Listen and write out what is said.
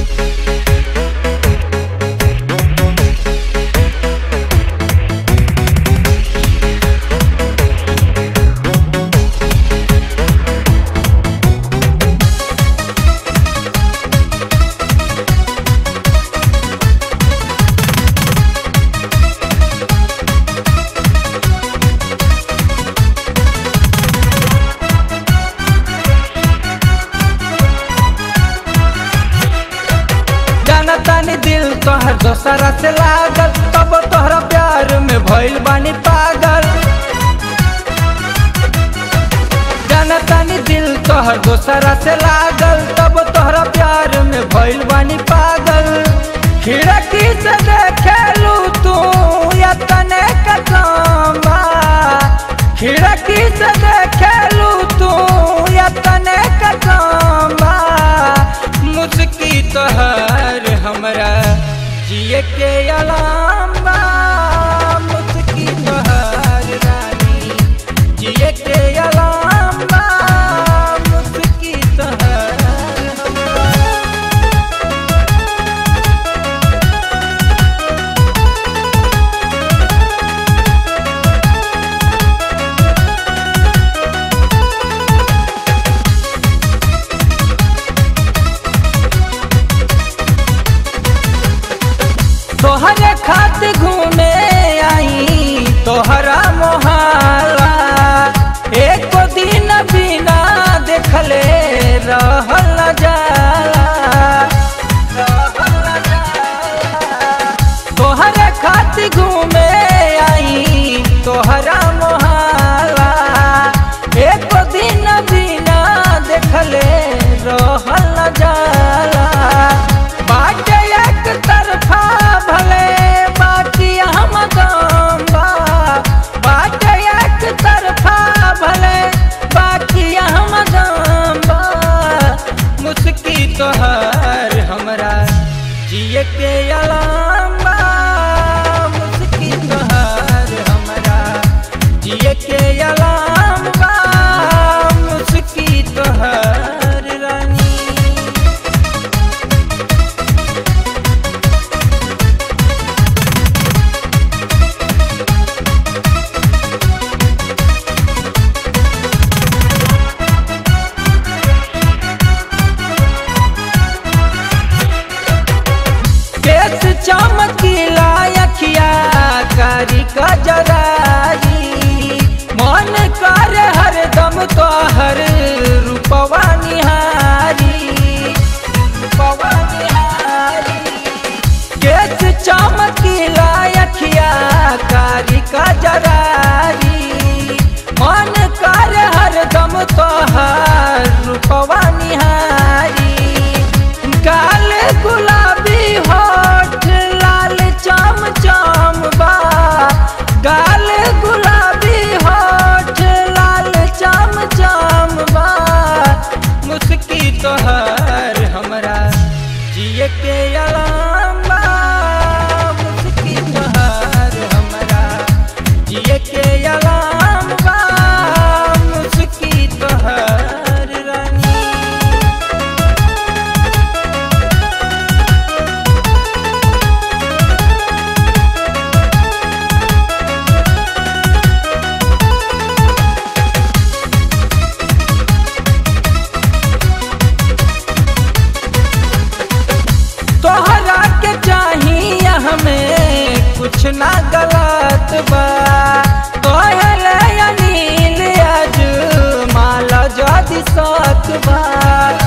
जाना तानी दिल तोहर दोसरा से लागल तब तोहरा प्यार में भइल बानी पागल जाना तानी दिल तोहर दोसरा से लागल तब तोहरा प्यार में भइल बानी पागल खिड़की से देखेलू तू या तने कदमा खिड़की से देखेलू तू या तने कदमा मुस्की तोहर हमरा जिए के अलाम बा मुस्की तोहर रानी जिए के अलाम बा मुस्की तोहर हमरा तोहरे खात घूमे आई तोहरा मोहाला एक दिन बिना देखले रहल न जाला रहल न जाला। तोहरे खात घूमे आई तोहरा मोहाला एक दिन बिना देखले रहल न जाला बाटे एक तरफा भले बाकी हम गम्बा बाटे एक तरफा भले बाकी हम गम्बा मुस्की तोहर हमरा जिए के अलाम बा मुस्की तोहर हमरा जिए के अलाम बा मुस्की तोहर रानी केस चमकीला अखिया कारी कजरारी मन कर हरदम तोहर रूपवा निहारी रूपवा निहारी केस चमकीला अखिया कारी कजरारी मन कर हरदम तोहर रूपवा निहारी काल गुलाबी होठ लाल चम चम बा गाल गुलाबी होठ लाल चम चम बा मुस्की तोहर हमरा जिए के अलाम बा मुस्की तोहर हमरा जिए के अलाम बा मुस्की तोहर रानी तोहरा के चाहिए हमें कुछ ना गलत बा कहले अनिल आज माला जदि सत बा